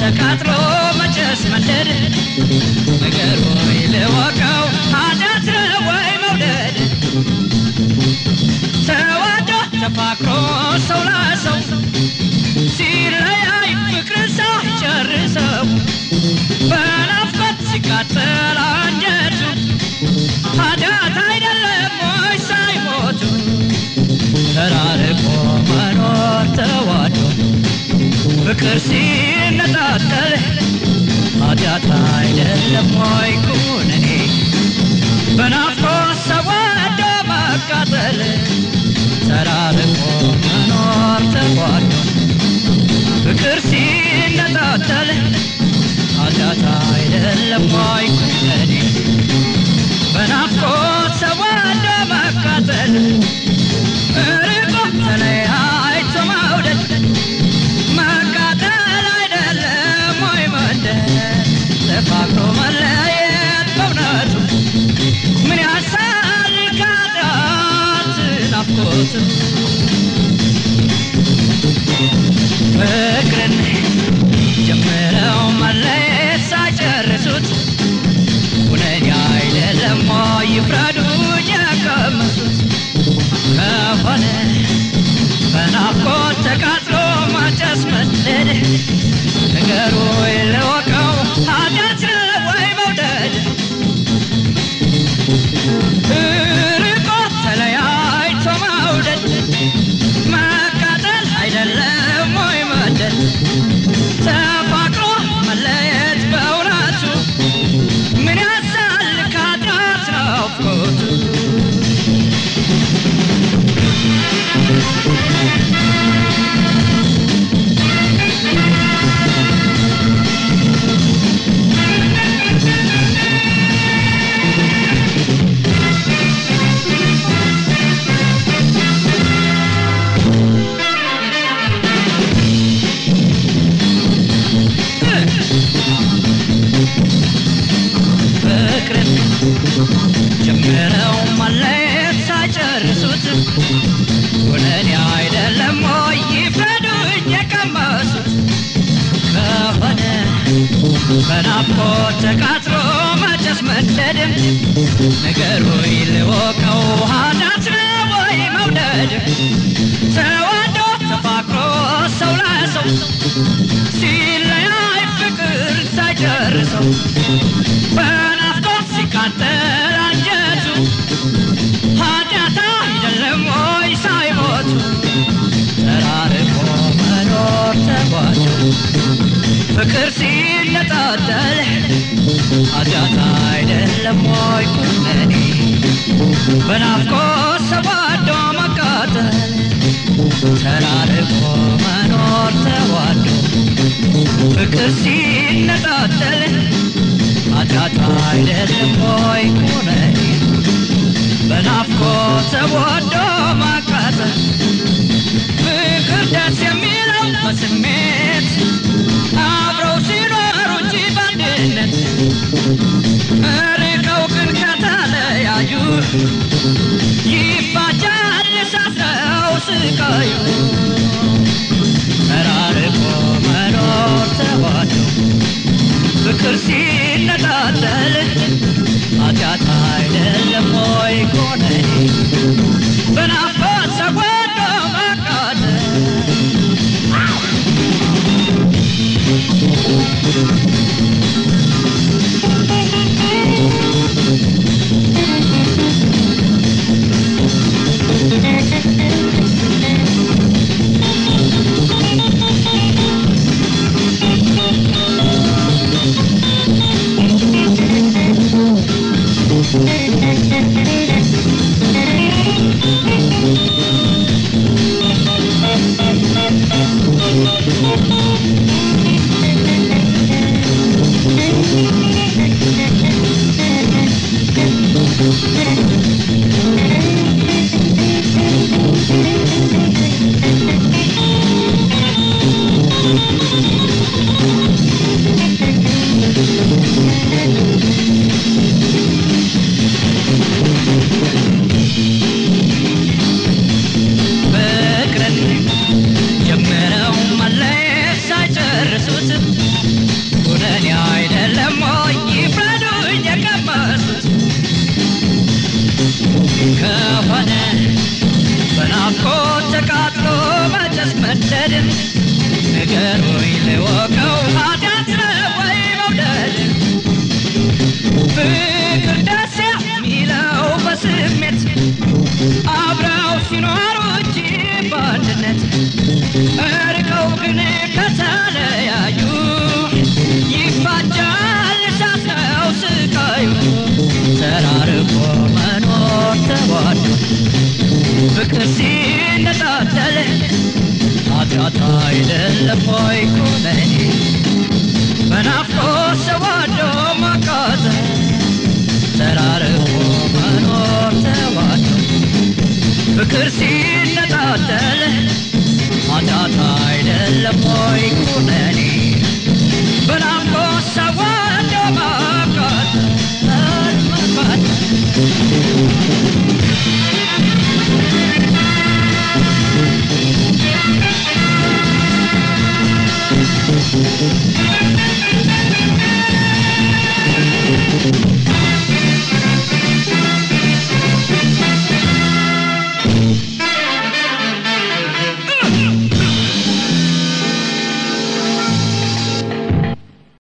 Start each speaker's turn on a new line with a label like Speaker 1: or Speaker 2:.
Speaker 1: ተቃጥሎ መጨስ መንደድ ነገር ወይ ልወቀው ኃጢአት ነው ወይ መውደድ ተዋዶ ተፋቅሮ ሰው ለሰው ሲለያይ ፍቅር ሳይጨርሰው በናፍቆት ሲቃጠል አንጀቱ ኃጢአት አይደለም ወይ ሳይሞቱ ተራርቆ መኖር ተዋዶ ፍቅር ሲነጣጠል ኃጢአት አይደለም ወይ ኩነኔ በናፍቆት ሰዋዶ መቃጠል ተራርቆ መኖር ተዋዶ ፍቅር ሲነጣጠል ኃጢአት አይደለም ወይ ኩነኔ በናፍቆት ሰዋዶ መቃጠል ርቆ ተለያይቶ መውደድ መቃጠል አይደለም ወይ መንደድ ተፋቅሮ መለየት በእውነቱ ምን ያሳል ከኃጢአት ናፍቆት ፍቅርን ጀምረው መለየት ሳይጨርሱት ሁነኛ አይደለም ወይ ይፍረዱ የቀመሱት ከሆነ በናፍቆት ተቃጥሎ ማጨስ መንደድ ነገሩ የለወቀው ኃጢአት ነው ወይ መውደድ ርቆ ተለያይቶ መውደድ መቃጠል አይደለም ወይ መደድ ተፋቅሮ መለየት በእውነቱ ምን ያሳል ከኃጢአት ናፍቆቱ ፍቅርን ጀምረው መለየት ሳይጨርሱት ሁነኔ አይደለም ወይ ይፍረዱኝ የቀመሱት ከሆነ በናፍቆት ተቃጥሎ መጨስ መንደድ ነገሩ ይልወቀው ኃጢአት ነው ወይ መውደድ ተዋዶ ተፋቅሮ ሰው ለሰው ሲለያይ ፍቅር ሳይጨርሰው በናፍቆት ሲቃጠል አንጀቱ ኃጢአት አይደለም ወይ ሳይሞቱ ተራርቆ መኖር ተጓዙ ፍቅር ሲነጣጠል ኃጢአት አይደለም ወይ ኩነኔ በናፍቆት ሰባዶ መቃጠል ተራርቆ መኖር ተዋዶ ፍቅር ሲነጣጠል ኃጢአት አይደለም ወይ ኩነኔ በናፍቆት ተወዶ ማቃጠል ፍቅር ደስ የሚለው በስሜት አብረው ሲኖሩ እንጂ በአንድነት ርቀው ግን ከተለያዩ ይባጃል ሳስረው ስቃዩ ተራርቆ መኖር ተዋዶ ፍቅር ሲነጣጠል ኃጢአት አይደለም ወይ ኮነኔ በናፍቆት ተወዶ መቃጠል ንገሩኝ ልወቀው ኃጢአት ነው ወይ መውደድ ፍቅር ደስ የሚለው በስሜት አብረው ሲኖሩ እንጂ በአንድነት እርቀው ግን ከተለያዩ ይፋጃል እሳት ነው ስቃዩ ተራርቆ መኖር ተዋዶ ፍቅር ሲነጣጠል ኃጢአት አይደለም ወይ ኩነኔ በናፍቆት ሰዋዶ ማቃጠል ተራርቆ መኖር ተዋዶ ፍቅር ሲነጣጠል ኃጢአት አይደለም ወይ ኩነኔ በናፍቆት ሰዋዶ ማቃጠል ማቃጠል